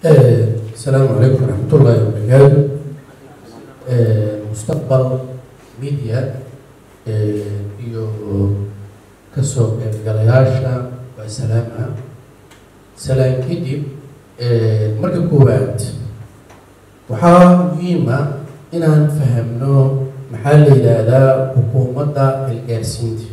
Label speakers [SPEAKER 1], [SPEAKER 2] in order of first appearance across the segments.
[SPEAKER 1] السلام عليكم ورحمة الله وبركاته مستقبل ميديا iyo kasoo qaybgalayaasha waa salaama salaan kadib marka koowaad waxaa muhiima inaan fahamno maxaa la yidhaahdaa xukuumadda xilgaarsiinta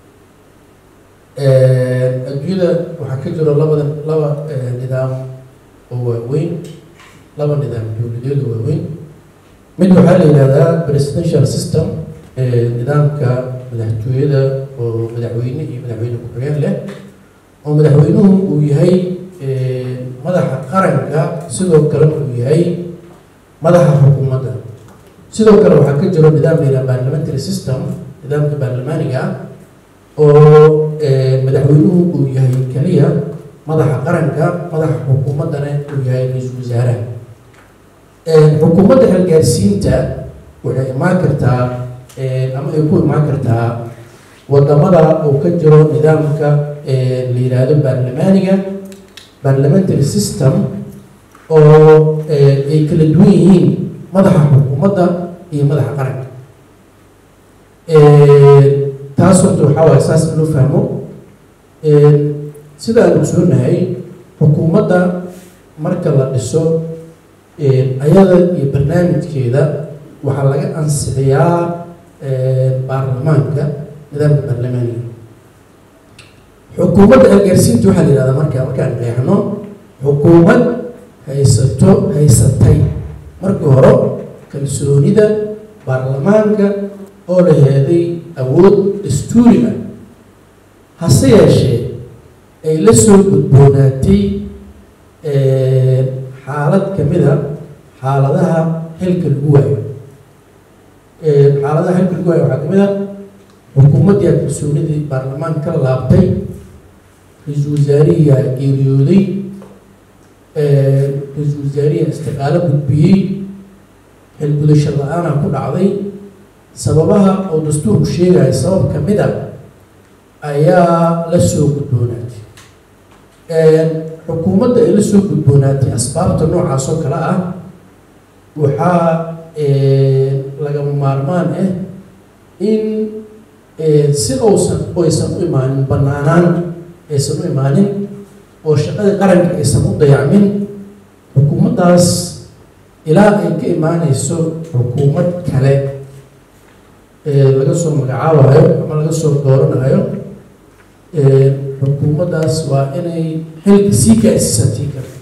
[SPEAKER 1] adduunyada waxaa ka jiro labada laba nidaam oo waaweyn laba nidaam dowladeed oo waaweyn mid waxaa la yidhahdaa presidential system nidaamka madaxtooyada oo madaxweyne iyo madaxweyne ku-xigeen leh oo madaxweynuhu uu yahay madaxa qaranka sidoo kalena uu yahay madaxa xukuumadda sidoo kale waxaa ka jiro nidaam la yidhaha parliamentary system nidaamka baarlamaaniga oo madaxweynuhu uu yahay keliya madaxa qaranka madaxa xukuumaddana uu yahay ra-iisul wasaaraha xukuumadda xilgaarsiinta waxay imaan kartaa ama ay ku imaan kartaa wadamada uu ka jiro nidaamka la yidhaahdo baarlamaaniga parliamentary system oo ay kala duwan yihiin madaxa xukuumadda iyo madaxa qaranka taas horta waxaa waay saas in loo fahmo sida aan ogsoonahay xukuumadda marka la dhiso ayada iyo barnaamijkeeda waxaa laga ansixiyaa baarlamaanka nidaamka baarlamaaniga xukuumadda xilgaarsiinta waxaa la yihahdaa marka markaan qeexno xukuumad haysato haysatay markii hore kalsoonida baarlamaanka oo la heeday awood dastuuri ah hase yeeshee ay la soo gudboonaatay xaalad ka mid a xaaladaha xilka lagu waayo xaaladaha xilka lagu waayo waxaa ka mid a xukuumaddiia kalsoonidii baarlamaanka ka laabtay ra-iisul wasaarihiyaa geeriyooday ra-iisul wasaarihiyaa istiqaalo gudbiyey xilgudasho la-aana ku dhacday sababaha oo dastuurku sheegaya sabab ka mid a ayaa la soo gudboonaatay xukuumadda ay la soo gudboonaatay asbaabta noocaas oo kale ah waxaa lagama maarmaan ah in si uusan oysan u imaanin banaanaan aysan u imaanin oo shaqadii qaranka aysan u dayacmin xukuumaddaas ilaa ay ka imaaneyso xukuumad kale laga soo magacaabayo ama laga soo dooranayo xukuumaddaas waa inay xilka sii gaarsiisantii kale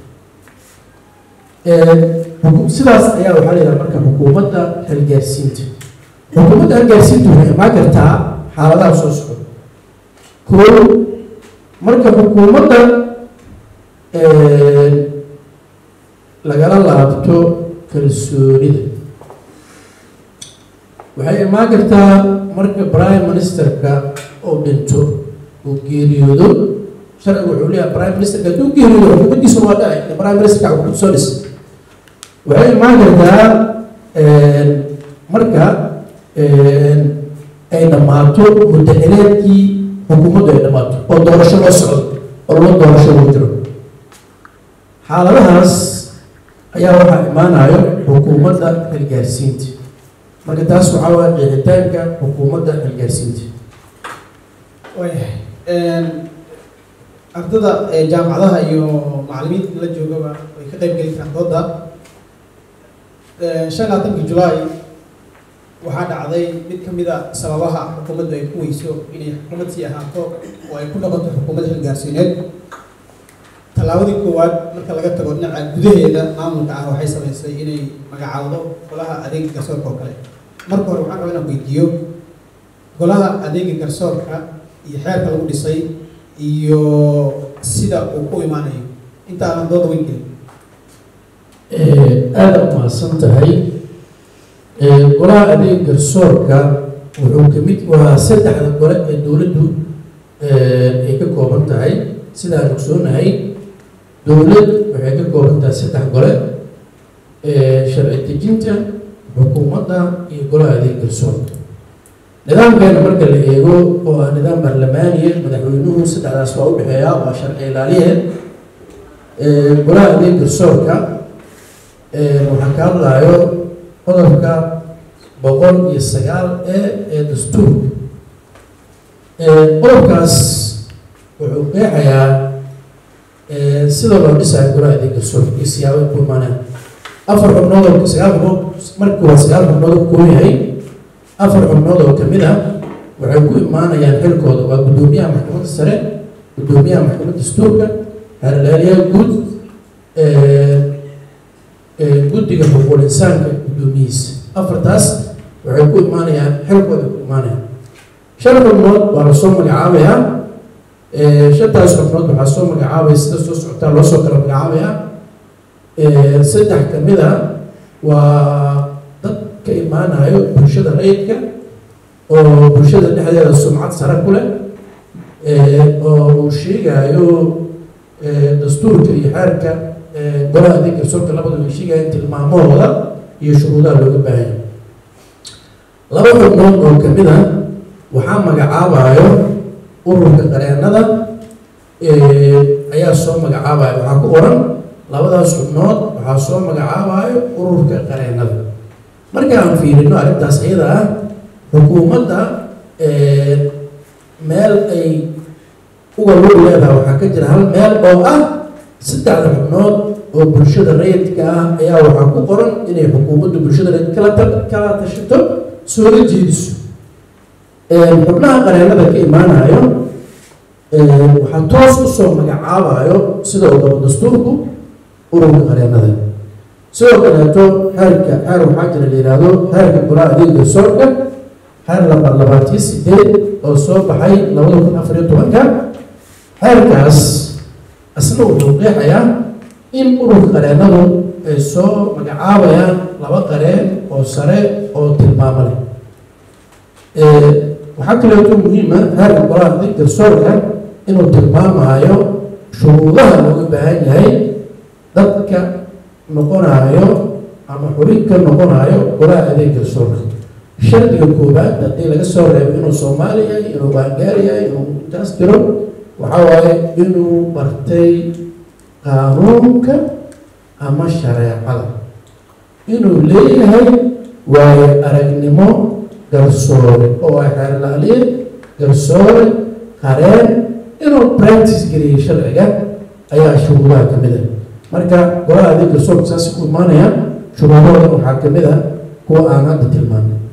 [SPEAKER 1] sidaas ayaa waxaa la yidhaha marka xukuumadda xilgaarsiinta xukuumadda xilgaarsiinta waxay imaan kartaa xaaladaha soo socda koo marka xukuumadda lagala laabto kalsoonida waxay imaan kartaa marka prime ministerka oo dhinto oo geeriyoodo sharcigu wuxuu leeyahay prime ministerka hadduu geeriyoodo xukuumaddiisuna waa dhacay prime ministerka xukuumad soo dhis waxay imaan kartaa marka ay dhammaato muddaxileedkii xukuumaddu ay dhammaato oo doorasho loo socdo oo loo doorasho lagu jiro xaaladahaas ayaa waxaa imaanayo xukuumadda xilgaarsiinta marka taas waxaa waaya qeexitaanka xukuumadda xilgaarsiinta
[SPEAKER 2] waayahay ardada jaamacadaha iyo macallimiinta la joogaba way ka qayb geli karaan dooda shan labaatankii julaay waxaa dhacday mid ka mid a sababaha xukuumaddu ay ku weyso inay xukuumad sii ahaato oo ay ku noqoto xukuumad xilgaarsiineed tallaabadii koowaad marka laga tago dhinaca gudaheeda maamulka ah waxay samaysay inay magacaawdo golaha adeega garsoorka oo kale marka hore waxaan rabaa inaan weydiiyo golaha adeega garsoorka iyo xeerka lagu dhisay iyo sida uu ku imaanayo inta aanan dooda weyn gelin
[SPEAKER 1] aada umahadsan tahay golaha adeeg garsoorka wuxuu kamid waa saddexda gole ee dowladdu ay ka kooban tahay sidaan ogsoonahay dowlad waxay ka kooban tahay saddex gole sharci dejinta xukuumadda iyo golaha adeeg garsoorka nidaamkeena marka la eego oo ah nidaam baarlamaaniya madaxweynuhu saddexdaas waa udhexeeya waa sharci ilaaliyeed golaha adeeg garsoorka waxaa ka hadlayo qodobka boqol iyo sagaal e ee dastuurka qodobkaas wuxuu qeexayaa sida loo dhisayo golaha adeeg garsoorka iyo siyaabo ku imaaneen afar xubnood oo sagaal xubnood markii waa sagaal xubnood oo kooban yahay afar xubnood oo kamid ah waxay ku imaanayaan xilkooda waa guddoomiyaha maxkamadda sare guddoomiyaha maxkamadda dastuurka harlaaliyaha guud guddiga xuquuqul insaanka guddoomiyihiisa afartaas waxay ku imaanayaan xilkooda ku imaanayaan shan xubnood waa lasoo magacaabayaa shantaas xubnood waxaa soo magacaabaya sida soo socotaa loo soo kala magacaabayaa saddex kamid a waa dad ka imaanayo bulshada rayidka oo bulshada dhexdeeda sumcad sare ku leh oo uu sheegayo dastuurka iyo xeerka golaha adeeg garsoorka labadaba ay sheegayaan tilmaamahooda iyo shuruudaha looga baahanya laba xubnood oo kamid a waxaa magacaabayo ururka qareenada ayaa soo magacaabaya waxaa ku qoran labadaas xubnood waxaa soo magacaabayo ururka qareenada markaan fiirino arrintaas iyada ah xukuumadda meel ay uga lug leedahay waxaa ka jira hal meel oo ah saddexda xubnood oo bulshada rayidka ah ayaa waxaa ku qoran inay xukuumaddu bulshada rayid kala kala tashato soola jeediso xubnaha qareenada ka imaanayo waxaa toos usoo magacaabayo sida uu qabo dastuurku ururka qareenada sidoo kaleeto xeerka xeer waxaa jira la yihahdo xeerka golaha adeeg garsoorka xeer laba labaatiyo sideed oo soo baxay labada kun afar iyo tobanka xeerkaas asna wuxuu qeexayaa in ururka qareenadu ay soo magacaabayaan laba qareen oo sare oo tilmaamo leh waxaa kaleeto muhiima xeerka golaha adeeg garsoorka inuu tilmaamayo shuruudaha looga baahan yahay dadka noqonayo ama xubin ka noqonayo golaha adeeg garsoorka shardiga koobaad haddii laga soo reebo inuu soomaali yahay inuu baangaar yahay inuu intaas jiro waxaa waaye inuu bartay qaanuunka ama shareecada inuu leeyahay waayo aragnimo garsoore oo ay xeerlaaliye garsoore qareen inuu practice geliyay sharciga ayaa shuruudaha ka mid ah marka golaha adeeg garsoorka saasi ku imaanaya shuruudahoodan waxaa ka mid ah kuwa aan hadda tilmaanay